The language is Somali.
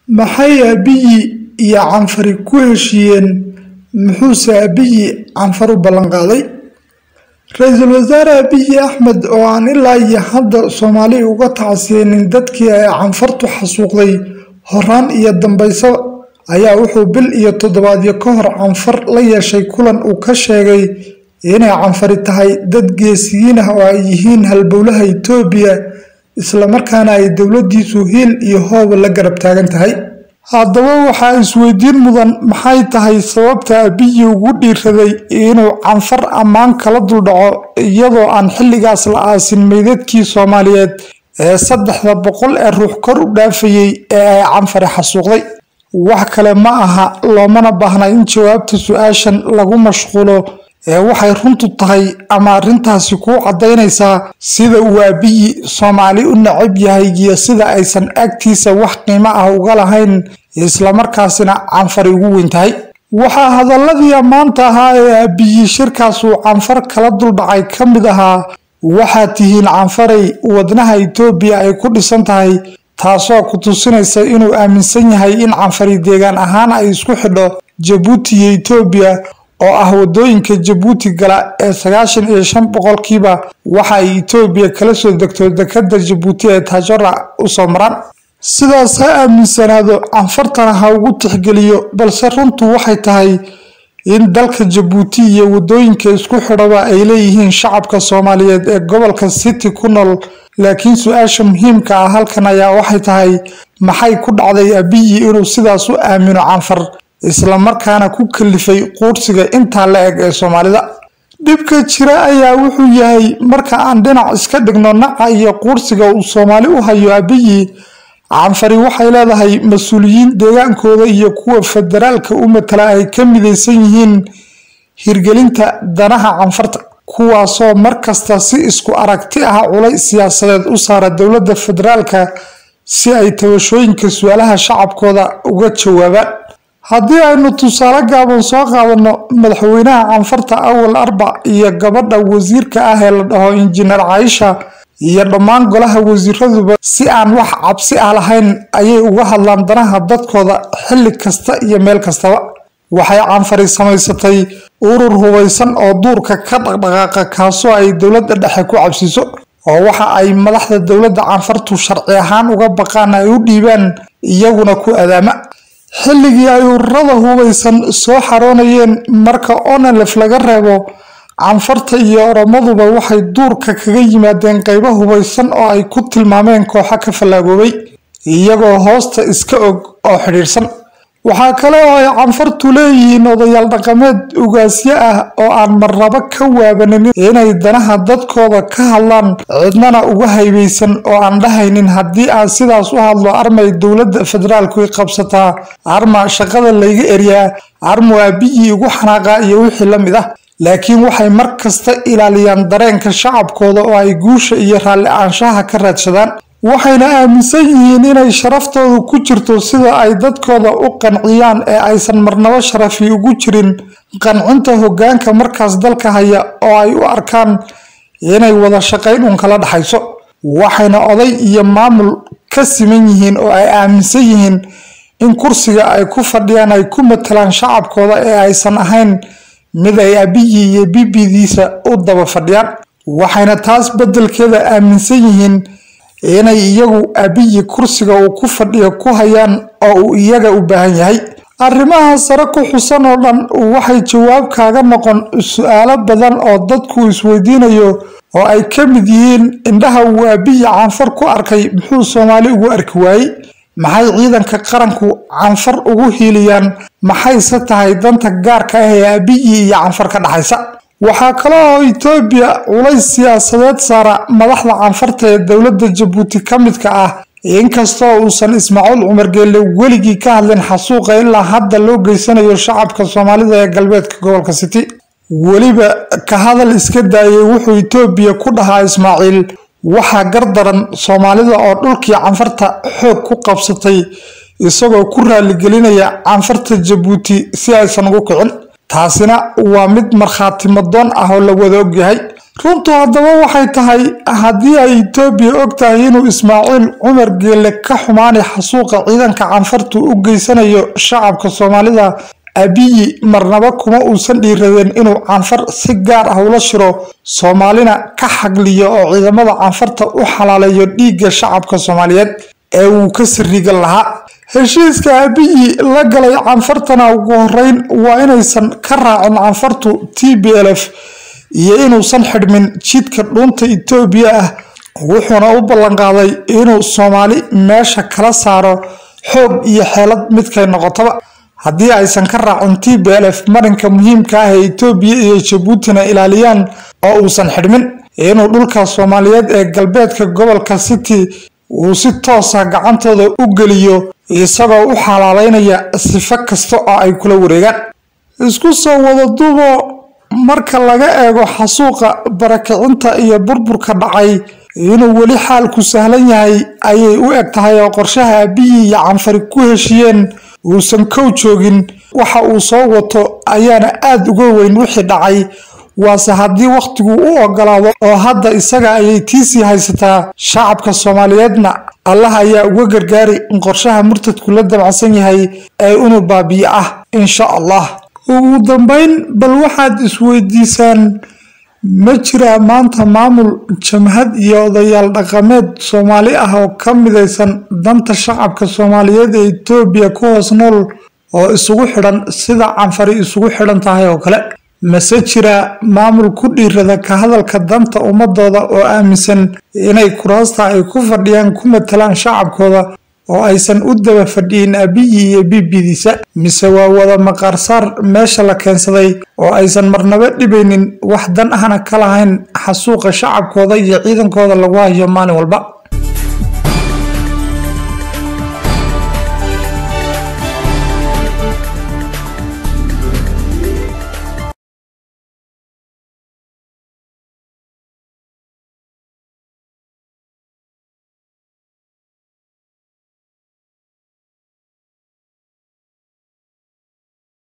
Maxay Abiy iyo Canfari ku heshiiyeen muxuuse Abiy Canfar u ballan qaaday? Ra'iisul Wasaare Abiy Axmed oo aan ilaa iyo hadda Soomaali uga tacsiyeenin dadkii ay Canfartu xasuuqday horaan iyo dambaysaba ayaa wuxuu bil iyo toddobaadyo ka hor Canfar la yeeshay kulan uu ka sheegay inay Canfari tahay dad geesiyiin ah oo ay yihiin halbowlaha Itoobiya isla markaana ay dowladiisu hiil iyo hooba la garab taagan tahay. Haddaba waxaa isweydiin mudan maxay tahay sababta Abiy ugu dhiirraday inuu Canfar ammaan kala duldhaco iyadoo aan xilligaas la aasin meydadkii Soomaaliyeed ee saddexda boqol ee ruux kor u dhaafayay ee ay Canfari xasuuqday. Wax kale ma aha loomana baahna in jawaabta su'aashan lagu mashquulo ee waxay runtu tahay ama arrintaasi kuu caddaynaysaa sida uu Abiy Soomaali u neceb yahay iyo sida aysan agtiisa wax qiimo ah uga lahayn islamarkaasina Canfari ugu weyn tahay. Waxaa hadalladii ammaanta ahaa ee Abiy shirkaas uu Canfar kala duldhacay ka mid ahaa waxaad tihiin Canfaray wadnaha Itoobiya ay ku dhisan tahay taasoo ku tusinaysa inuu aaminsan yahay in Canfari deegaan ahaan ay isku xidho Jabuuti iyo Itoobiya oo ah wadooyinka Jabuuti gala ee sagaashan iyo shan boqolkiiba waxa ay Itoobiya kala soo degto dekedda Jabuuti ee Tajora u soo maraan. Sidaas ha aaminsanaado Canfartana ha ugu tixgeliyo balse runtu waxay tahay in dalka Jabuuti iyo wadooyinka isku xidhaba ay leeyihiin shacabka Soomaaliyeed ee gobolka City ku nool laakiin su-aasha muhiimka ah halkan ayaa waxay tahay maxay ku dhacday Abiy inuu sidaas u aamino Canfar isla markaana ku kalifay quursiga intaa la eg ee Soomaalida. Dhibka jira ayaa wuxuu yahay marka aan dhinac iska dhigno naca iyo quursiga uu Soomaali u hayo Abiy Canfari waxay leedahay mas-uuliyiin deegaankooda iyo kuwa federaalka u matala ay ka midaysan yihiin hirgelinta danaha Canfarta kuwaasoo markasta si isku aragti ah culays siyaasadeed u saara dowladda federaalka si ay tabashooyinka su'aalaha shacabkooda uga jawaabaan. Haddii aynu tusaale gaaban soo qaadano madaxweynaha Canfarta Awal Arba iyo gabadha wasiirka ah ee la dhaho Injineer Caaisha iyo dhammaan golaha wasiiraduba si aan wax cabsi ah lahayn ayay uga hadlaan danaha dadkooda xilli kasta iyo meel kastaba. Waxay Canfari samaysatay urur hubeysan oo duurka ka dhaqdhaqaaqa kaasoo ay dowladda dhexe ku cabsiso oo waxa ay madaxda dowladda Canfartu sharci ahaan uga baqaan ay u dhiibaan iyaguna ku adaama. xilligii ay ururada hubeysan soo xaroonayeen marka onelef laga reebo canfarta iyo oromaduba waxay duurka kaga yimaadeen qaybo hubeysan oo ay ku tilmaameen kooxo ka fallaagoobay iyagoo hoosta iska og oo xidhiidhsan waxaa kale oo ay canfartu leeyihiin odayaal dhaqameed ugaasyo ah oo aan marnaba ka waabanin inay danaha dadkooda ka hadlaan cidnana uga haybeysan oo aan dhahaynin haddii aan sidaas u hadlo armay dowladda federaalku i qabsataa arma shaqada layga eryaa armu Abiy ugu xanaaqaa iyo wixii la mid ah laakiin waxay mar kasta ilaaliyaan dareenka shacabkooda oo ay guusha iyo raalli aanshaha ka raadsadaan waxayna aaminsan yihiin inay sharaftoodu ku jirto sida ay dadkooda u qanciyaan ee aysan marnabo sharafi ugu jirin qancinta hoggaanka markaas dalka haya oo ay u arkaan inay wada shaqayn un kala dhaxayso waxayna oday iyo maamul ka siman yihiin oo ay aaminsan yihiin in kursiga ay ku fadhiyaan ay ku matalaan shacabkooda ee aysan ahayn mid ay Abiy iyo bibidiisa u daba fadhiyaan waxayna taas beddelkeeda aaminsan yihiin inay iyagu Abiy kursiga uu ku fadhiyo ku hayaan oo uu iyaga u baahan yahay arrimaha sare ku xusan oo dhan waxay jawaab kaaga noqon su'aalo badan oo dadku isweydiinayo oo ay ka mid yihiin indhaha uu Abiy Canfar ku arkay muxuu Soomaali ugu arki waayey maxay ciidanka qaranku Canfar ugu hiiliyaan maxayse tahay danta gaarka ah ee Abiy iyo Canfar ka dhaxaysa waxaa kale oo Itoobiya culays siyaasadeed saara madaxda Canfarta ee dowladda Jabuuti ka midka ah inkastoo uusan Ismaaciil Cumar Geelle weligii ka hadlin xasuuqa ilaa hadda loo geysanayo shacabka Soomaalida ee galbeedka gobolka City weliba ka hadal iska daayay wuxuu Itoobiya ku dhahaa Ismaaciil waxaa gardaran Soomaalida oo dhulkii Canfarta xoog ku qabsatay isagoo ku raaligelinaya Canfarta Jabuuti si aysan ugu kicin taasina waa mid markhaati madoon ah oo la wada ogyahay runtu haddaba waxay tahay haddii ay etoobiya og tahay inuu ismaaciil cumar geelle ka xumaanay xasuuqa ciidanka canfartu u geysanayo shacabka soomaalida abiyi marnaba kuma uusan dhiiradeen inuu canfar si gaar ah ula shiro soomaalina ka xagliyo oo ciidamada canfarta u xalaaleeyo dhiigga shacabka soomaaliyeed ee uu ka sariga lahaa heshiiska abiyi la galay canfartana ugu horeyn waa inaysan ka raacin canfartu t b l f iyo inuusan xidhmin jidka dhuunta etoobiya ah wuxuuna u ballanqaaday inuu soomaali meesha kala saaro xoog iyo xeelad midkay noqotaba haddii aysan ka raacin t b l f marinka muhiimka ah ee etoobiya iyo jabuutina ilaaliyaan oo uusan xidhmin inuu dhulka soomaaliyeed ee galbeedka gobolka city uu si toosa gacantooda u geliyo isagoo u xalaaleynaya sifo kasta oo ay kula wareegaan isku soo wada duubo marka laga eego xasuuqa barakicinta iyo burburka dhacay inuu weli xaalku sahlan yahay ayay u eg tahay oo qorshaha abiyi iyo canfari ku heshiiyeen uusan kow joogin waxa uu soo wato ayaana aada uga weyn wixii dhacay waase haddii wakhtigu u ogolaado oo hadda isaga ayay tiisii haysataa shacabka soomaaliyeedna allah ayaa uga gargaari in qorshaha murtadku la damacsan yahay ee inuu baabiyo ah insha allah ugu dambeyn bal waxaad isweydiisaan ma jiraa maanta maamul jamhad iyo odayaal dhaqameed soomaali ah oo ka midaysan danta shacabka soomaaliyeed ee etoobiya ku hoos nool oo isugu xidhan sida canfari isugu xidhan tahay oo kale mase jiraa maamul ku dhiirada ka hadalka danta ummadooda oo aaminsan inay kuraasta ay ku fadhiyaan ku matalaan shacabkooda oo aysan u daba fadhiyin abiyi iyo bibidiisa mise waa wada maqaarsaar meesha la keensaday oo aysan marnaba dhibaynin wax dan ahna ka lahayn xasuuqa shacabkooda iyo ciidankooda lagu hayo maalin walba